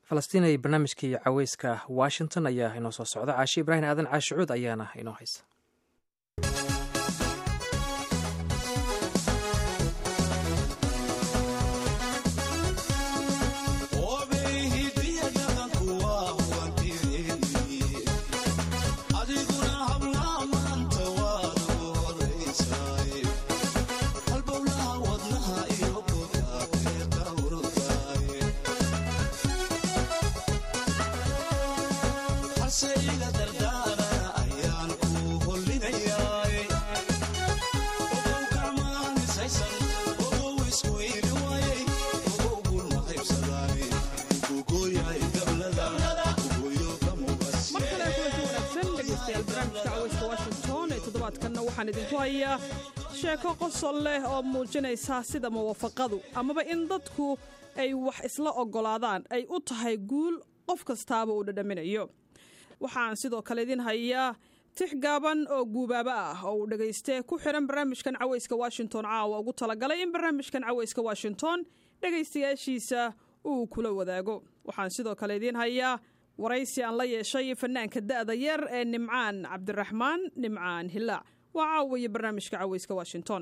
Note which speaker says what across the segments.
Speaker 1: falastiin ay barnaamijkii caweyska washington ayaa inoo soo socda caashi ibraahim aadan caashicuud ayaana inoo haysa
Speaker 2: waxaan idinku hayaa sheeko qosol leh oo muujinaysa sida muwaafaqadu amaba in dadku ay wax isla oggolaadaan ay u tahay guul qof kastaaba uu dhadhaminayo waxaan sidoo kale idin hayaa tix gaaban oo guubaabo ah oo uu dhegayste ku xihan barnaamijkan caweyska washington caawa ugu talagalay in barnaamijkan caweyska washington dhegaystayaashiisa uu kula wadaago waxaan sidoo kale idiin hayaa waraysi aan la yeeshay fanaanka da'da yar ee nimcaan cabdiraxmaan nimcaan hilaac waa caawiya barnaamijka caweyska washington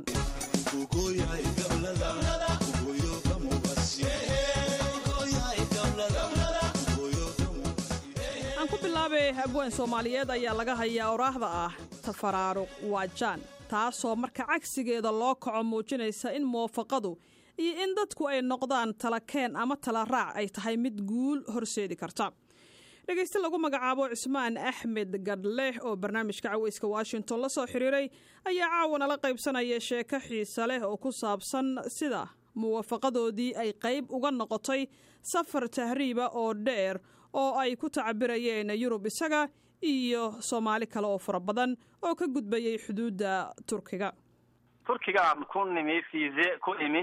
Speaker 2: aan ku bilaabay abwaan soomaaliyeed ayaa laga hayaa oraahda ah tafaraaruq waajaan taasoo marka cagsigeeda loo kaco muujinaysa in muwaafaqadu iyo in dadku ay noqdaan talakeen ama tala raac ay tahay mid guul horseedi karta dhegayste lagu magacaabo cusmaan axmed gadleh oo barnaamijka caweyska washington la soo xiriiray ayaa caawana la qaybsanaya sheeko xiise leh oo ku saabsan sida muwaafaqadoodii ay qayb uga noqotay safar tahriiba oo dheer oo ay ku tacabirayeen yurub isaga iyo soomaali kale oo fara badan oo ka gudbayay xuduudda turkiga
Speaker 3: turkigaan ku nimi fiise ku imi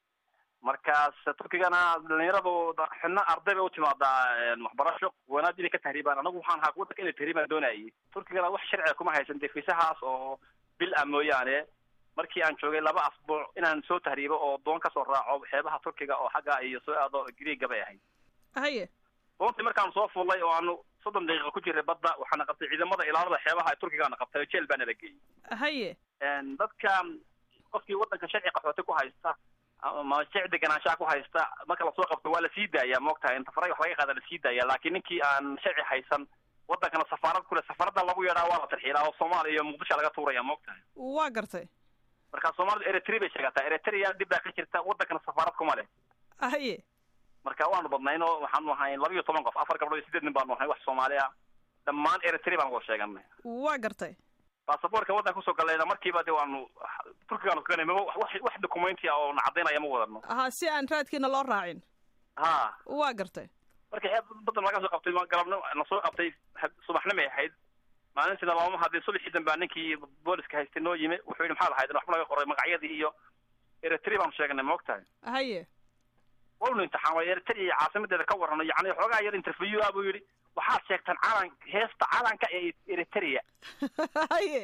Speaker 3: markaas turkigana dhalinyaradu xidna arday bay u timaadaa waxbarasho wanaad inay ka tahriibaan anagu waxaan ahaa wadanka inay tahriibaan doonayay turkigana wax sharciga kuma haysan dee fiisahaas oo bil ah mooyaane markii aan joogay laba asbuuc inaan soo tahriibo oo doon kasoo raaco xeebaha turkiga oo xagga iyo soo aado greega bay ahayd
Speaker 2: haye
Speaker 3: doontii markaan soo fuulay oo aanu soddon daqiiqa ku jiray badda waxaana qabtay ciidamada ilaalada xeebaha ee turkigaana qabtay oo jeel baana la geeyey
Speaker 2: haye
Speaker 3: dadka qofkii wadanka sharci qaxooti ku haysta ama jec deganaanshaha ku haysta marka lasoo qabto waa lasii daaya maogtahay inta faray wax laga qaada lasii daaya laakiin ninkii aan sharci haysan wadankana safaarad kule safaarada lagu yeedhaa waa la tarxiilaa oo soomaaliya iyo muqdisho laga tuuraya maogtahay
Speaker 2: waa gartay
Speaker 3: marka soomaalida eritrea bay sheegataa eritrea dib baa ka jirta wadankana safaarad kuma leh
Speaker 2: haye
Speaker 3: marka waanu badnayno waxaanu ahay laba iyo toban qof afar gabdhood iyo sideed nin baanu ahay wax soomaali ah dhammaan eritrea baan wada sheeganay
Speaker 2: waa gartay
Speaker 3: basaboorka waddanka kusoo galayna markiiba de waanu turkigaanu tukanay maba wax wax documenti ah oo na caddaynaya ma wadano
Speaker 2: ha si aan raadkiina loo raacin
Speaker 3: ha
Speaker 2: waa gartay
Speaker 3: marka xeeb badan laga soo qabtay galabna na soo qabtay subaxnimay ahayd maalintiina looma hadlin subaxii dambaa ninkii booliska haystay noo yimi wuxuu yidhi maxaad ahayd waxba laga qoray magacyadii iyo eritrea baanu sheeganay ma og tahay
Speaker 2: haye
Speaker 3: waynu imtixaamay eritrea iyo caasimadeeda ka warrano yacni xoogaa yar interview ah buu yidhi waxaad sheegtaan calan heesta calanka ee eritrea
Speaker 2: haye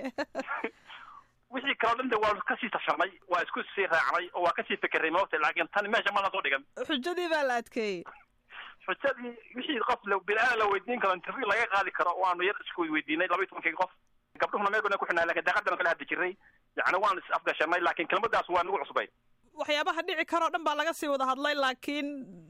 Speaker 3: wixii kaleo dhan de waa kasii tashanay waa isku sii raacnay oo waa kasii fekeray maogta laakiin tani meesha mana soo dhigan
Speaker 2: xujadii baa la adkeeyey
Speaker 3: xujadii wixii qof la bilaa la weydiin karo interview laga qaadi karo waanu yar isku weydiinay laba iyo tobankii qof gabdhuhuna meegona ku xidhnaa lakin daaqadana kala hadli jiray yacni waan is afgashanay laakiin kelmadaas waa nagu cusbay
Speaker 2: waxyaabaha dhici karoo dhan baa laga sii wada hadlay laakiin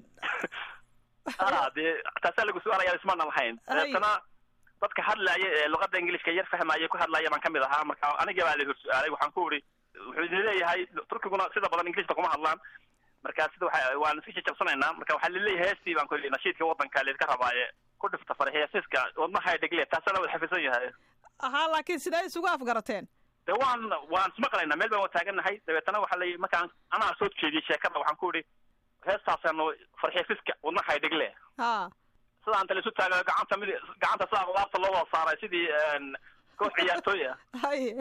Speaker 3: a dee taasaa lagu su-aalaya ismaana lahayn deetana dadka hadlaaya ee luqada ingiliishka yar fahmaya ku hadlaya baan kamid ahaa marka aniga baa la hor su-aalay waxaan ku uri wuxuu idin leeyahay turkiguna sida badan ingilishka kuma hadlaan marka sida waa waan iska jajabsanaynaa marka waxaa laleeyahay heestii baan ku yidhi nashiidka wadanka laydka rabaaye ku dhifta farxiisiska wadnaha dhegle taasana wada xafisan yahay
Speaker 2: ahaa laakiin sidee isugu afgarateen
Speaker 3: de waan waan ismaqlaynaa meel baan taagannahay dabeetana waxaa la markaan anaa soo jeediyey sheekada waxaan ku idhi heestaasaanu farxiisiska wadnaha dhegle
Speaker 2: ha
Speaker 3: sida anta laisu taaga gacanta mid gacanta sidaa qudaarta loo wada saaray sidii koox ciyaartooy ah
Speaker 2: haye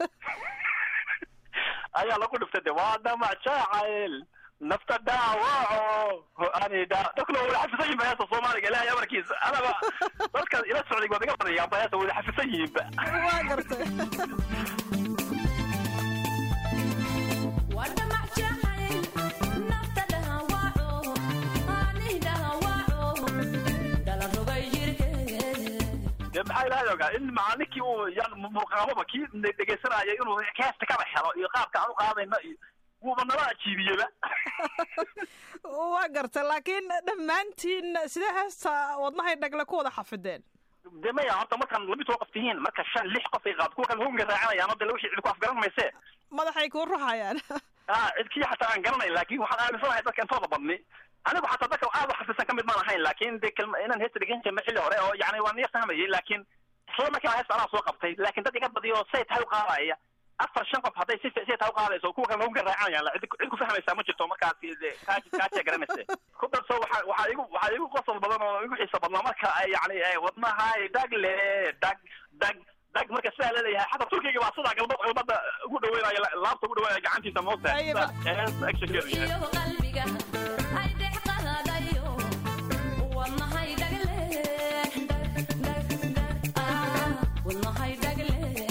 Speaker 3: ayaa lagu dhiftay de waa damac jaacayl nafta dhaawaco ho-ani dha dadkuna wada xafisan yihin ba heesta soomaaliga ilahay amarkiisa anaba dadka ila socday waad iga badayaan ba heesta wada xafisan yihiinba
Speaker 2: waa gartay
Speaker 3: waxaa ilahay ogaa in maa ninkii uu yan murqaamaba kii dhegeysanaya inuu heesta kaba helo iyo qaabka aan u qaadayno iyo wuuba nala ajiibiyeba
Speaker 2: waa garta laakiin dhammaantiin sidee heesta wadnahay dhagle ku wada xafideen
Speaker 3: de maya horta markaan laba toban qof tihiin marka shan lix qof ay qaad kuwa kale hoonga raacanayaan hadda wixii cid ku afgaran mayse
Speaker 2: madaxay kuu ruxayaan
Speaker 3: a cid kii xataa aan garanayn laakin waxaan aaminsanahay dadka intooda badni anigu xataa dadka aad u xafisan kamid maan ahayn laakin de kelma inaan heesta dhegan jirna xilli hore oo yani waan niya fahmayay laakin isla markiiba heesta anaa soo qabtay laakin dad iga badiyo say tahay u qaadaya afar shan qof hadday si say tahay u qaadayso kuwa kale hoonga raacanayaan cid cid ku fahmaysaa ma jirto markaasi de kaaji kaajiya garanayse ku darso waxa waxaa igu waxaa igu qosol badan oo igu xiisa badnaa marka ay yani wadnahay dagle dag dag dag marka sidaa leeyahay xataa turkiga baa sidaa galbad galbada ugu dhaweynaya laabta ugu dhaweynaya gacantiisa moogta
Speaker 4: qalbiga ay dhex qaadayo wadnahay dhagle wadnahay dhagle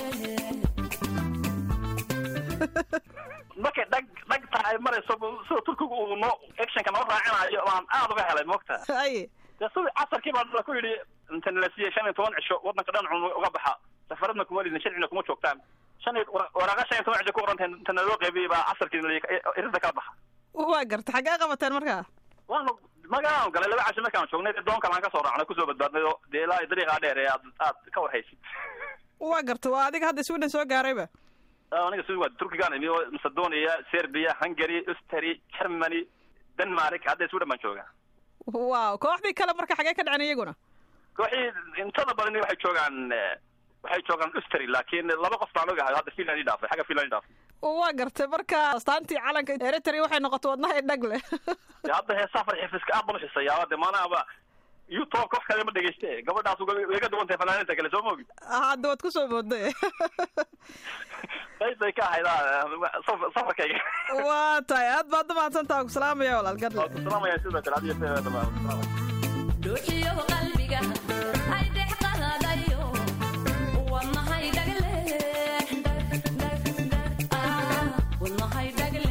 Speaker 3: markay dhag dhag tahay marayso sida turkiga uu noo actionka noo raacinayo baan aad uga helay moogta
Speaker 2: ay
Speaker 3: de sida casarkii baa la ku yidhi inta nala siiyey shan iyo toban cisho wadanka dhan cun uga baxa safaradna kuma lidin sharcina kuma joogtaan shan iyo waraaqa shan iyo toban cisho ku qorantahay inta naloo qaybiyey baa casarkii irida kala baxa
Speaker 2: waa garta xaggee qabateen markaa
Speaker 3: waanu magalaan galay laba casho markaan joognay doon kale aan kasoo raacnay kusoo badbaadnay oo dee ilaa dariiqaa dheer ee aad aad ka warhaysid
Speaker 2: waa garta waa adiga hadda sweden soo gaarayba
Speaker 3: aniga si waa turkigaan imi oo macedonia serbia hungary ustary germany denmark hadda sweden baan joogaa
Speaker 2: wow kooxdii kale marka xagee ka dhacen iyaguna
Speaker 3: kooxii intada badani waxay joogaan waxay joogaan ustary laakiin laba qof baan ogahay hadda finland i dhaafay xagga finland i dhaafay
Speaker 2: waa gartay marka astaantii calanka eritrea waxay noqotay wadnaha dhagle
Speaker 3: de hadda heesaa farxifiska aad baan uxisayaaba de maanaaba youtube qof kale ma dhegeyste gabadhaas way ka duwan tahay fanaaninta kale soo moogi
Speaker 2: hadda waad kusoo mooday
Speaker 3: qaybtay ka ahayd safarkayga
Speaker 2: waa tahay aad baad umahadsantaha ku salaamaya walaal gadle
Speaker 3: salaamaya sidoo kale adiyo
Speaker 4: dhuuxiyo qalbiga ay dhex qaadayo wadnahay dhagle wadnahay dhagle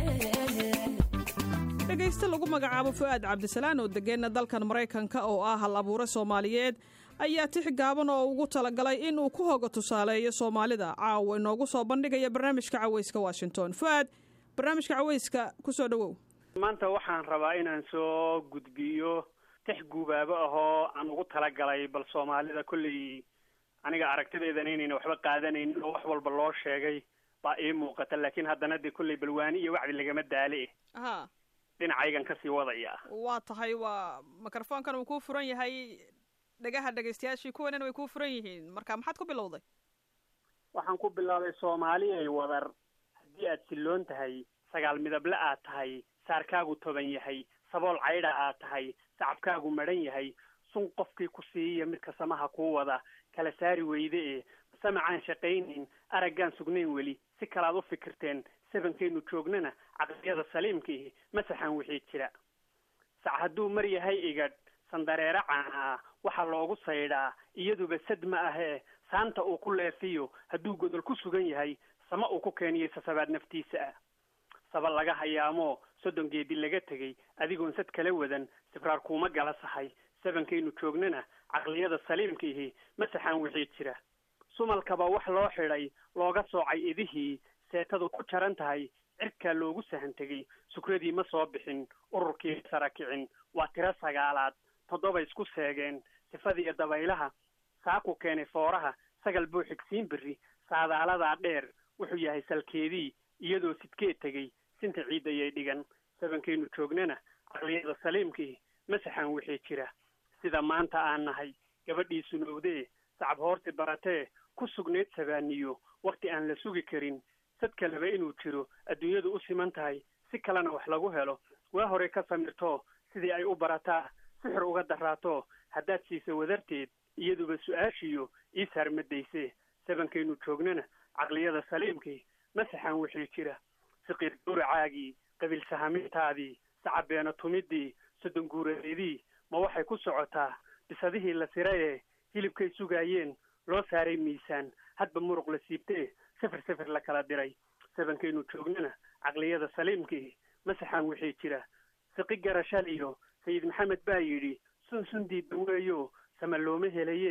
Speaker 2: dhegayste lagu magacaabo fu'aad cabdisalaan oo degeena dalkan maraykanka oo ah hal abuure soomaaliyeed ayaa tix gaaban oo ugu talagalay in uu ku hoga tusaaleeyo soomaalida caawa inoogu soo bandhigaya barnaamijka caweyska washington fu'aad barnaamijka caweyska kusoo dhowow
Speaker 5: maanta waxaan rabaa inaan soo gudbiyo tix guubaabo ahoo aan ugu talagalay bal soomaalida kolley aniga aragtideedana inayna waxba qaadanaynin oo wax walba loo sheegay baa ii muuqata laakiin haddana dee kolley balwaani iyo wacdi lagama daale
Speaker 2: ha
Speaker 5: dhinacaygan kasii wadaya
Speaker 2: waa tahay waa mikrofoonkan uu kuu furan yahay dhagaha dhegaystayaashii kuwanina way kuu furan yihiin marka maxaad ku bilowday
Speaker 5: waxaan ku bilaabay soomaaliyay wadar haddii aad silloon tahay sagaal midable aad tahay saarkaagu toban yahay sabool caydha aad tahay sacabkaagu madhan yahay sun qofkii ku siiya midka samaha kuu wada kala saari weyde e samacaan shaqaynayn araggaan sugnayn weli si kalaad u fikirteen sabankaynu joognana caqliyada saliimkiihi masaxan wixii jira sac hadduu mar yahay igadh sandareere caanaa waxaa loogu saydhaa iyaduba sad ma ahee saanta uu ku leefiyo hadduu godol ku sugan yahay sama uu ku keeniyo sasabaad naftiisa ah saba laga hayaamoo soddon geedi laga tegey adigoon sad kala wadan sibraar kuuma gala sahay sabankaynu joognana caqliyada saliimkiihi masaxan wixii jira sumalkaba wax loo xidhay looga soocay idihii seetadu ku jaran tahay cirkaa loogu sahan tegey sukradii ma soo bixin ururkii sara kicin waa tiro sagaalaad toddoba isku seegeen sifadiiyo dabaylaha saaku keenay fooraha sagal buu xigsiin berri saadaaladaa dheer wuxuu yahay salkeedii iyadoo sidkee tegey sinta ciidayay dhigan sabankaynu joognana caqliyada saliimkii masaxan wixii jira sida maanta aan nahay gabadhii sunowdee sacab hoorti baratee ku sugnayd sabaaniyo wakhti aan la sugi karin sad kaleba inuu jiro adduunyadu u siman tahay si kalena wax lagu helo waa horey ka samirtoo sidii ay u barataa sixir uga daraato haddaad siisa wadarteed iyaduba su-aashiyo ii saarmadayse sabankaynu joognana caqliyada saliimkii masaxan wixii jira siqiir gowracaagii qabiil sahamintaadii sacabeena tumidii soddon guuradeedii ma waxay ku socotaa bisadihii la sirayee hilibkay sugaayeen loo saaray miisaan hadba muruq la siibtee sifir sifir la kala diray sabankaynu joognana caqliyada saliimkii masaxan wixii jira siqi garashaliyo sayid maxamed baa yidhi sun sun diidba weeyo sama looma helaye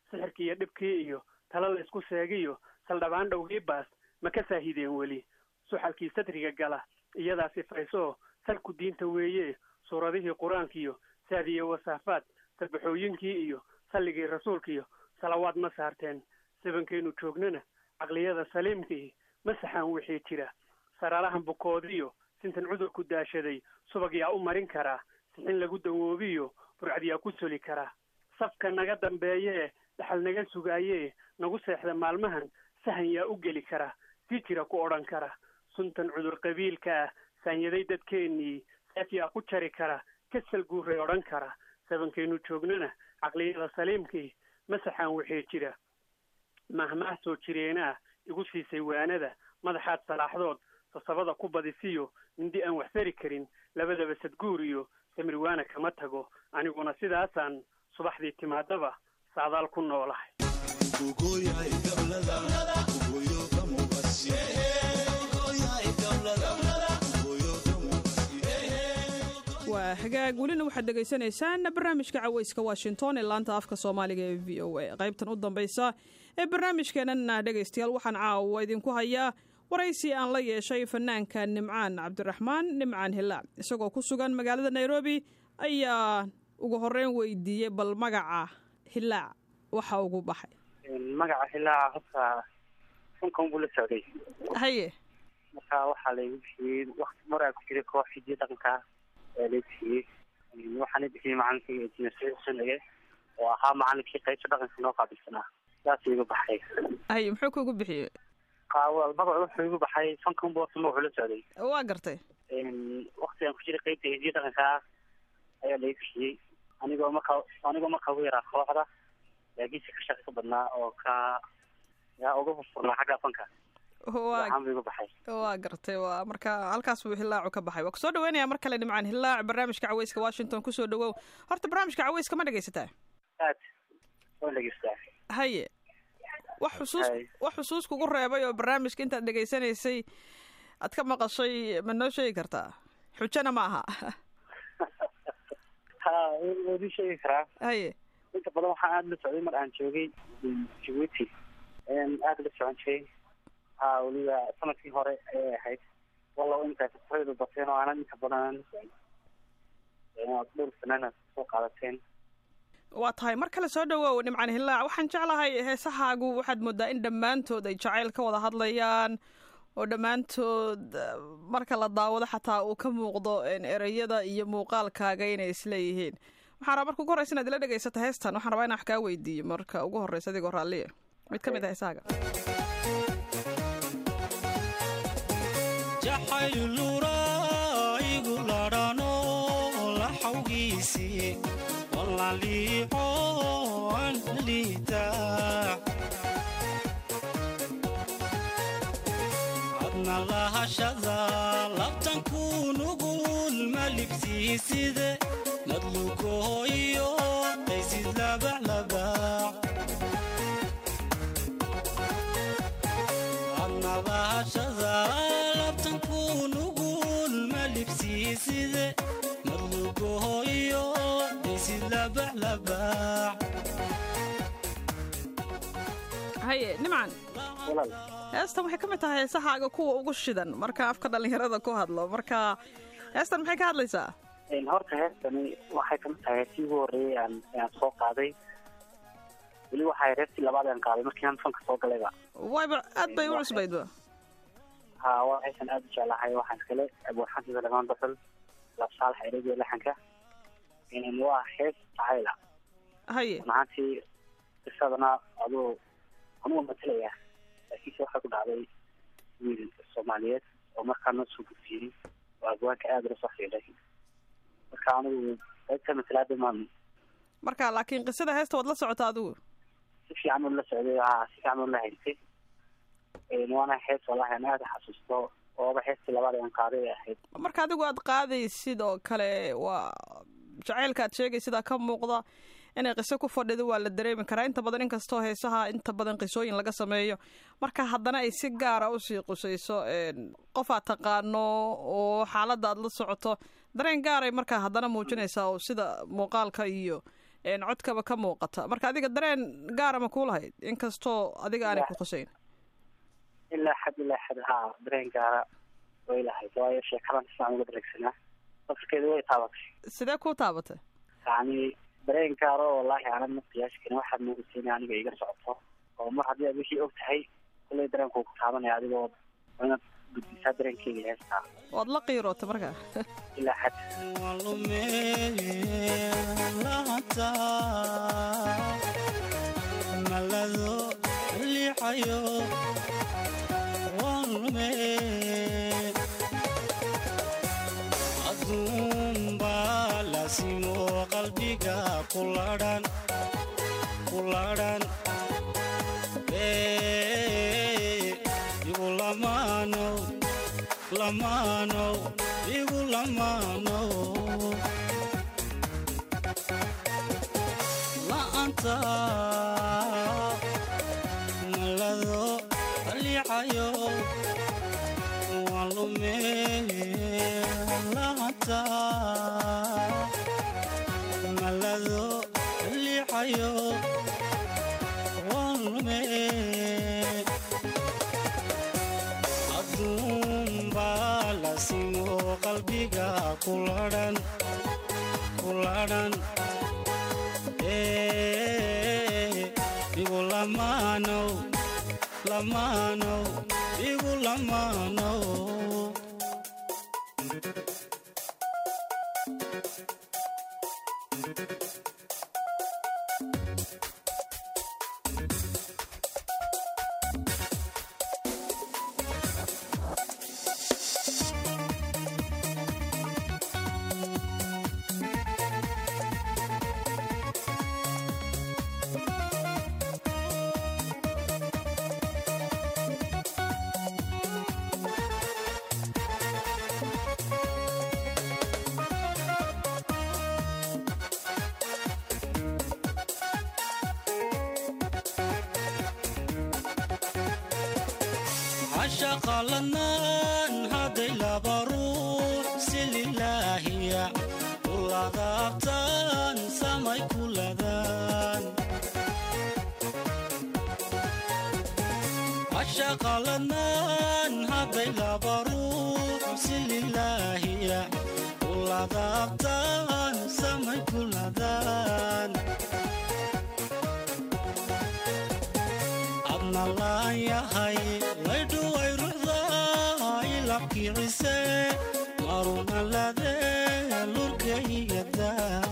Speaker 5: sixirkii iyo dhibkii iyo talo la isku seegiyo saldhabaan dhowgii baas ma ka saahideen weli suxalkii sadriga gala iyadaa sifaysoo salku diinta weeye suuradihii qur-aankiiyo saadiyo wasaafaad sabaxooyinkii iyo salligii rasuulkiiyo salawaad ma saarteen sabankaynu joognana caqliyada saliimkii ma saxaan wixii jira saraarahan bukoodiyo sintan cudurku daashaday subag yaa u marin karaa sixin lagu dawoobiyo burcad yaa ku soli karaa safka naga dambeeyee dhaxal naga sugaayee nagu seexda maalmahan sahan yaa u geli kara si jira ku odhan kara suntan cudur qabiilka ah saanyaday dadkeennii seef yaa ku jari kara kasal guuray odhan kara sabankaynu joognana caqliyada saliimkii ma saxaan wixii jira mahmaah soo jireenaa igu siisay waanada madaxaad salaaxdood sasabada ku badisiyo mindi aan wax sari karin labadaba sadguur iyo samirwaana kama tago aniguna sidaasaan subaxdii timaadaba saadaal ku noolahay
Speaker 2: waa hagaag welina waxaad dhegaysanaysaan barnaamijka caweyska washington ee laanta afka soomaaliga ee v o a qaybtan u dambaysa ee barnaamijkeenana dhegaystayaal waxaan caawa idinku hayaa waraysi aan la yeeshay fanaanka nimcaan cabdiraxmaan nimcaan hilaac isagoo ku sugan magaalada nairobi ayaa ugu horeyn weydiiyey bal magaca hilaac waxa ugu baxay
Speaker 6: magaca hilaaca horta funkan buu la socday
Speaker 2: haye
Speaker 6: marka waxaa laygu bixiyey wakti maraa ku jiray koox hidiyo dhaqanka ee lay bixiyey waxaana bixiyey macalinkii injineer saciid sunage oo ahaa macalinkii qaybta dhaqanka noo qaabilsanaa saas igu baxay
Speaker 2: haye muxuu kugu bixiyey
Speaker 6: qaawal magacu wuxuu igu baxay funkan buu horta magacu la socday
Speaker 2: waa gartay
Speaker 6: waktigaan ku jiray qaybta hidiyo dhaqanka ayaa lay bixiyey anigoo marka anigoo marka ugu yaraa kooxda laakiinse ka shaqo ka badnaa oo ka yaa uga furfurnaa xagga fanka waxaan bu igu baxay
Speaker 2: waa gartay waa marka halkaas buu hilaacu ka baxay waa kusoo dhaweynaya mar kale nimcaan hilaac barnaamijka caweyska washington kusoo dhawow horta barnaamijka caweyska ma dhegaysataa
Speaker 6: aad waan dhegeystaa
Speaker 2: haye wax xusuus wax xusuus kugu reebay oo barnaamijka intaad dhegaysanaysay aad ka maqashay ma noo sheegi kartaa xujana ma aha
Speaker 6: ha waadii sheegi karaa
Speaker 2: haye
Speaker 6: inta badan waxaan aada la socday mar aan joogay jabuuti aada la socon jiray ha weliba sanadkii hore ayay ahayd walla intaas furaydu bateen oo aanan inta badan aan la socon dhowr sanaana soo qaadateen
Speaker 2: waa tahay mar kale soo dhawow nimcaan hilaac waxaan jeclahay heesahaagu waxaad moodaa in dhammaantood ay jacayl ka wada hadlayaan oo dhammaantood marka la daawado xataa uu ka muuqdo ereyada iyo muuqaalkaaga inay isleeyihiin waxaan rabaa marka ugu horreysa inaad ila dhegaysato heestan waxaan rabaa inaan wax kaa weydiiyo marka ugu horreysa adigoo raalliya mid ka mid ah heesahaaga
Speaker 7: jaxayluraigu ladhano laxawgiisi walaliixo an liita adna lahashada labtanku nugul malibsiiside madlugoyo qaysid labaclabac adna lahashada labtanku nugul malibsiiside madlugoyo qaysid labaclabac
Speaker 2: haye nimcan heestan waxay ka mid tahay heesahaaga kuwa ugu shidan marka afka dhallinyarada ku hadlo marka heestan maxay ka hadlaysaa
Speaker 6: horta heestani waxay kamid tahay heestii ugu horreeyay aan aan soo qaaday weli waxay heestii labaad aan qaaday markii aan fanka soo galayba
Speaker 2: wayba aad bay u cusbaydba
Speaker 6: ha waa heesan aada u jeclahay waxaan iskale abuurxantiisa dhamaan basal labsaalax ereyga laxanka waa hees jacayla
Speaker 2: haye
Speaker 6: maantii qisadana aduu anuga matalaya laakiinse waxaa ku dhacday wiil soomaaliyeed oo markaa noo soo gudfiyey oo agwaanka aada ula soo xiiday marka anigu qaybta matalaada maan
Speaker 2: marka laakiin qisada heesta waad la socotaa adigu
Speaker 6: si fiican ula socday ha si fiican ula haystay waana hees wallahi aan aada xasuusto ooba heestii labaad aan qaaday ay ahayd
Speaker 2: marka adigu aad qaadaysid oo kale waa jacaylka aad sheegaysidaa ka muuqda inay qiso ku fadhido waa la dareemi karaa inta badan inkastoo heesaha inta badan qisooyin laga sameeyo marka haddana ay si gaara usii qusayso qof aad taqaano oo xaaladda aad la socoto dareen gaaray markaa haddana muujinaysaa oo sida muuqaalka iyo een, codkaba ka muuqata marka adiga dareen gaara ma kuu lahayd inkastoo adiga aanay ku khuseyn
Speaker 6: ilaa xad ilaa xad haa dareen gaara way lahayd waayo sheekadan sidaan uga dareegsanaa lafskeeda way taabatay
Speaker 2: sidee kuu taabatay
Speaker 6: yacni dareen gaaro wallaahi aanan ma qiyaasi karin waxaad moodaysa inay aniga iga socoto oo mar haddii aad wixii og tahay kulley dareenkuu ku taabanaya adigoo waa inaad gudbisaa dareenkeyga heestaa
Speaker 2: waad la qiirootay markaa
Speaker 6: ilaa xad
Speaker 7: walumelaanta malado liixayo walume aduunbaa lasimo qalbiga kuladhan kuladhan igu lamaanow lamaanow igu lamaanow la'aanta malado liixayo waan lume la'aanta malado liixayo waan lume aduunbaa lasimo qalbiga kuladhan kuladhan igu lamaanow lamaanow igu lamaanow cashaqa ladnaan hadday laba ruux si lilaahiya u ladaabtaan samay ku ladaan cashaqa ladnaan hadday laba ruux si lilaahiya u ladaabtaan samay ku ladaan adna laan yahay laydhuway ruxdaa ilabkiicise maruna ladee lurkaygada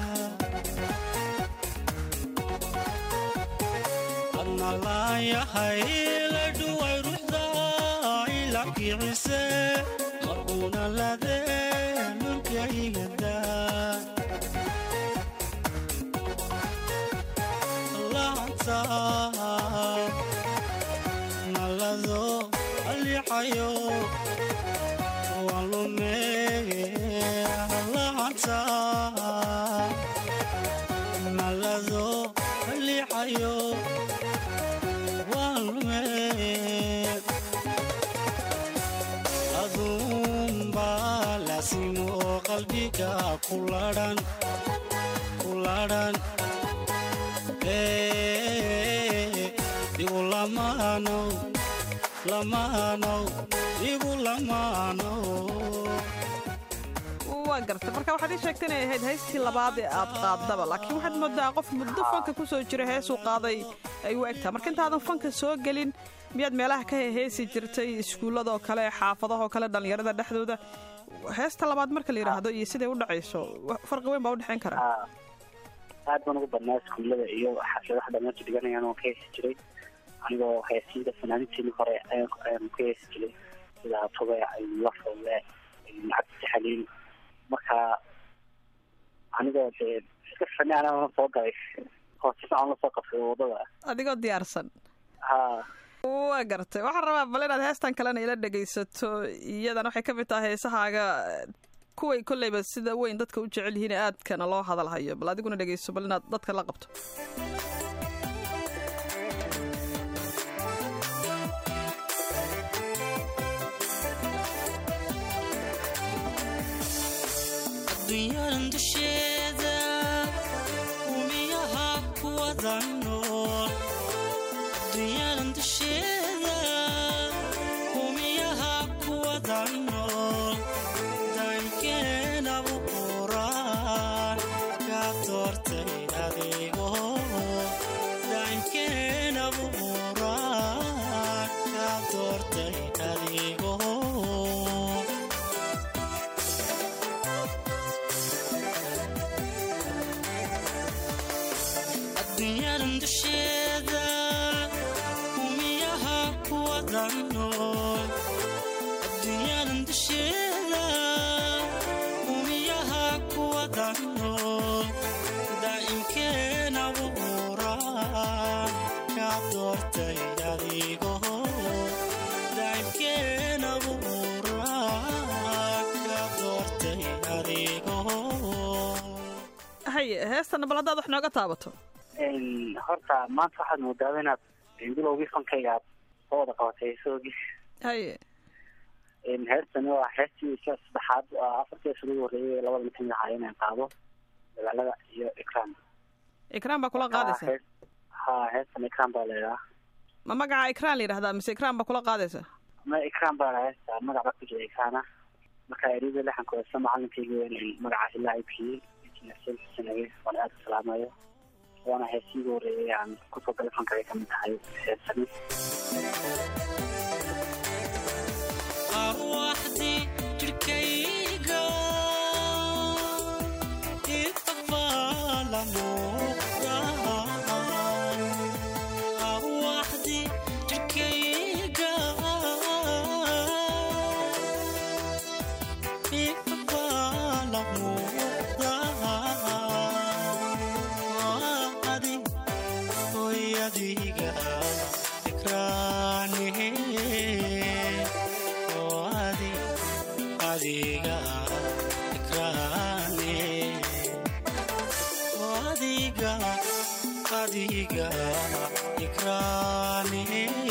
Speaker 7: adna laan yahay laydhuway ruxdaa ilabkiicise maruna ladee lurkaygada laanta malado alixayo waan lume laanta malado alixayo waan lume aduunbaa lasimo qalbiga kuladhan kuladhan igu lamaanow lamaanow igu lamaanow
Speaker 2: waa gartay marka waxaad ii sheegtay inay ahayd heystii labaad ee aad qaaddaba laakiin waxaad moodaa qof muddo fanka ku soo jira heesuu qaaday ay u egtaa marka intaadan fanka soo gelin miyaad meelaha ka heesi jirtay iskuulladoo kale xaafadahoo kale dhallinyarada dhexdooda heesta labaad marka la yidhaahdo iyo siday u dhacayso wa- farqi weyn baa u dhexayn karaa
Speaker 6: haa aad baan ugu badnaa iskuullada iyo xafladaha dhamaanta dhiganayaan waan ka heesi jiray anigoo heesiinta fanaaniintiini hore ayaan ayaan ka heesi jiray sida tubeec lafolle lacagta xaliin marka anigoo dee iska fanaan aan soo galay oo si fiican la soo qabtay wadada
Speaker 2: adigoo diyaarsan
Speaker 6: haa
Speaker 2: waa gartay waxaan rabaa bal inaad heestan kalena ila dhegaysato iyadan waxay ka mid tahay heesahaaga kuway kolleyba sida weyn dadka u jecel yihiin ee aadkana loo hadalhayo bal adiguna dhegayso bal inaad dadka la qabto
Speaker 7: dunyadan dusheeda umiya wada nool dunyadan dusheeda humiyaha ku wada nool daankeenabu quraan ka doortay adigo daankeenabu quraan ka doortay adigo adduunyadan dusheeda humiyaha ku wada nool adduunyadan dusheeda humiyaha ku wada nool daa'imkeena buuraan ka doortay adigo daa'imkeena buuraan ka doortay adigo
Speaker 2: haye heestana bal haddaad wax nooga taabato
Speaker 6: horta maanta waxaad moodaaba inaad bilowgii fankayga aad soo wada qabatay heesoogii
Speaker 2: haye
Speaker 6: heestani waa heestii ka saddexaad waa afartii hees ugu horreeyay labada mid kamid ahaa inaan qaado dagaalada iyo ikraam
Speaker 2: ikraan baa kula qaadaysa
Speaker 6: Hees- ha heestan ikraam baa leedaha
Speaker 2: ma magaca ikraan la yidhahdaa mise ikraan baa kula qaadaysa
Speaker 6: ma ikraam baa laha heesta magac baa ku jira ikraana marka erida lexanka heesta macalinkayga weyn magacaas ilaa ibkiyey sanage waan aada u salaamayo waana heestii ugu horreeyay aan kusoo galay fankay kamid tahay heestani
Speaker 7: arwaxdii jirkayga ifafaala muuqda arwaxdii jirkayga ifafaala muuqda adi hoy adiga ikraanihe oo adi adiga ikraane oo adiga adiga ikraane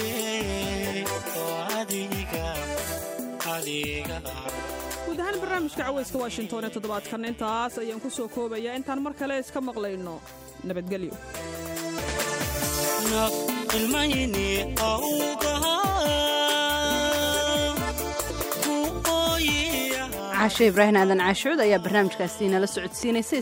Speaker 7: oo adiga adiga
Speaker 2: guud ahaan barnaamijka caweyska washington ee toddobaadkan intaas ayaan ku soo koobayaa intaan mar kale iska maqlayno nabadgelyo
Speaker 7: naf ilmayni awgaha ku ooyiya
Speaker 8: caashe ibraahim aadan caashuud ayaa barnaamijkaasi nala socodsiinaysay